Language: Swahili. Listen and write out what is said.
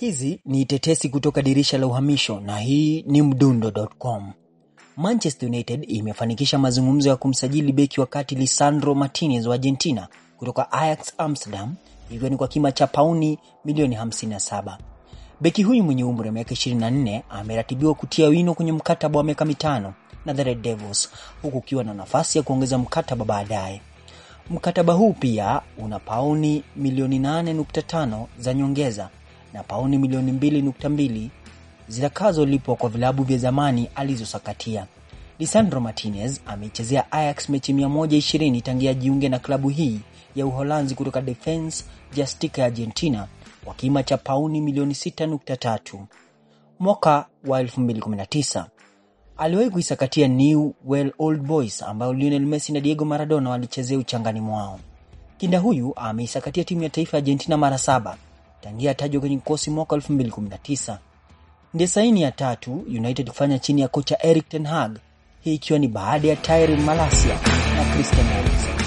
Hizi ni tetesi kutoka dirisha la uhamisho na hii ni mdundo.com. Manchester United imefanikisha mazungumzo ya kumsajili beki wa kati Lisandro Martinez wa Argentina kutoka Ajax Amsterdam ikiwa ni kwa kima cha pauni milioni 57. Beki huyu mwenye umri wa miaka 24 ameratibiwa kutia wino kwenye mkataba wa miaka mitano na the Red Devils huku ukiwa na nafasi ya kuongeza mkataba baadaye. Mkataba huu pia una pauni milioni 8.5 za nyongeza na pauni milioni 2.2 zitakazolipwa kwa vilabu vya zamani alizosakatia. Lisandro Martinez ameichezea Ajax mechi 120 tangia jiunge na klabu hii ya Uholanzi kutoka Defense Justicia ya Argentina kwa kima cha pauni milioni 6.3. Mwaka wa 2019 aliwahi kuisakatia Newell's Old Boys ambayo Lionel Messi na Diego Maradona walichezea uchangani mwao. Kinda huyu ameisakatia timu ya taifa ya Argentina mara saba tangia atajwa kwenye kikosi mwaka 2019. Ndiye saini ya tatu United kufanya chini ya kocha Erik ten Hag, hii ikiwa ni baada ya Tyrell Malacia na Christian Eriksen.